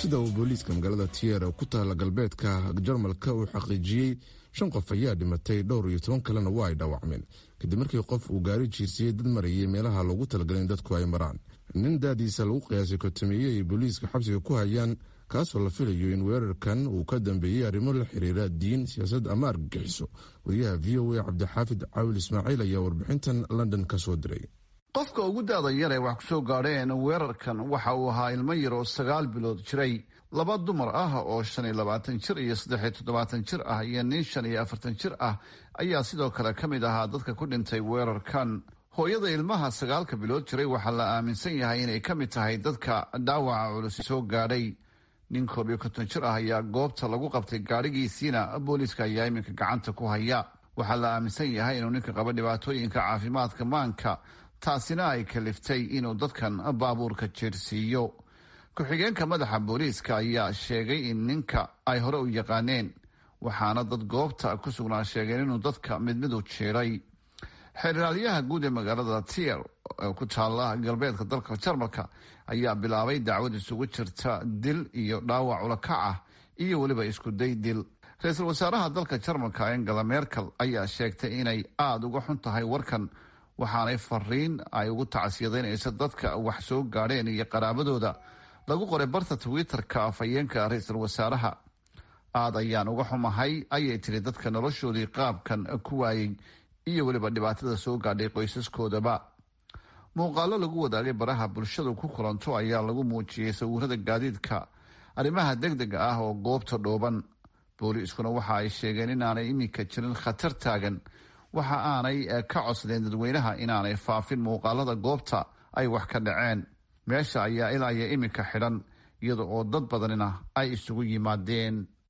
sida uu booliiska magaalada tiyer ku taala galbeedka jarmalka uu xaqiijiyey shan qof ayaa dhimatay dhowr iyo toban kalena waa ay dhaawacmeen kadib markii qof uu gaari jiirsiyey dad marayay meelaha loogu talagalay in dadku ay maraan nin daadiisa lagu qiyaasay kotomeeye ay booliiska xabsiga ku hayaan kaasoo la filayo in weerarkan uu ka dambeeyey arrimo la xiriira diin siyaasad ama argagixiso wariyaha v o a cabdixaafid caawil ismaaciil ayaa warbixintan london ka soo diray qofka ugu daada yar ee wax ku soo gaadheen weerarkan waxa uu ahaa ilmo yar oo sagaal bilood jiray laba dumar ah oo shan iyo labaatan jir iyo saddex iyo toddobaatan jir ah iyo nin shan iyo afartan jir ah ayaa sidoo kale ka mid ahaa dadka ku dhintay weerarkan hooyada ilmaha sagaalka bilood jiray waxaa la aaminsan yahay inay ka mid tahay dadka dhaawaca culus soo gaadhay nin koob iyo konton jir ah ayaa goobta lagu qabtay gaadhigiisiina booliiska ayaa iminka gacanta ku haya waxaa la aaminsan yahay inuu ninka qaba dhibaatooyinka caafimaadka maanka taasina ay kaliftay inuu dadkan baabuurka jeersiiyo ku-xigeenka madaxa booliiska ayaa sheegay in ninka ay hore u yaqaaneen waxaana dad goobta ku sugnaa sheegeen inuu dadka mid mid u jeeray xeeraalyaha guud ee magaalada tier ee ku taala galbeedka dalka jarmalka ayaa bilaabay dacwad isugu jirta dil iyo dhaawac ulakac ah iyo weliba iskuday dil ra-iisul wasaaraha dalka jarmalka angela merkel ayaa sheegtay inay aada uga xun tahay warkan waxaanay fariin ay ugu tacsiyadeynaysa dadka wax soo gaadheen iyo qaraabadooda lagu qoray barta twitter-ka afhayeenka ra-iisul wasaaraha aada ayaan uga xumahay ayay tiri dadka noloshoodii qaabkan ku waayey iyo weliba dhibaatada soo gaadhay qoysaskoodaba muuqaalo lagu wadaagay baraha bulshadu ku kulanto ayaa lagu muujiyey sawirada gaadiidka arrimaha deg dega ah oo goobta dhooban booliiskuna waxa ay sheegeen inaanay iminka jirin khatar taagan waxa aanay ka codsadeen dadweynaha inaanay faafin muuqaalada goobta ay wax ka dhaceen meesha ayaa ilaa iyo iminka xidhan iyada oo dad badanina ay isugu yimaadeen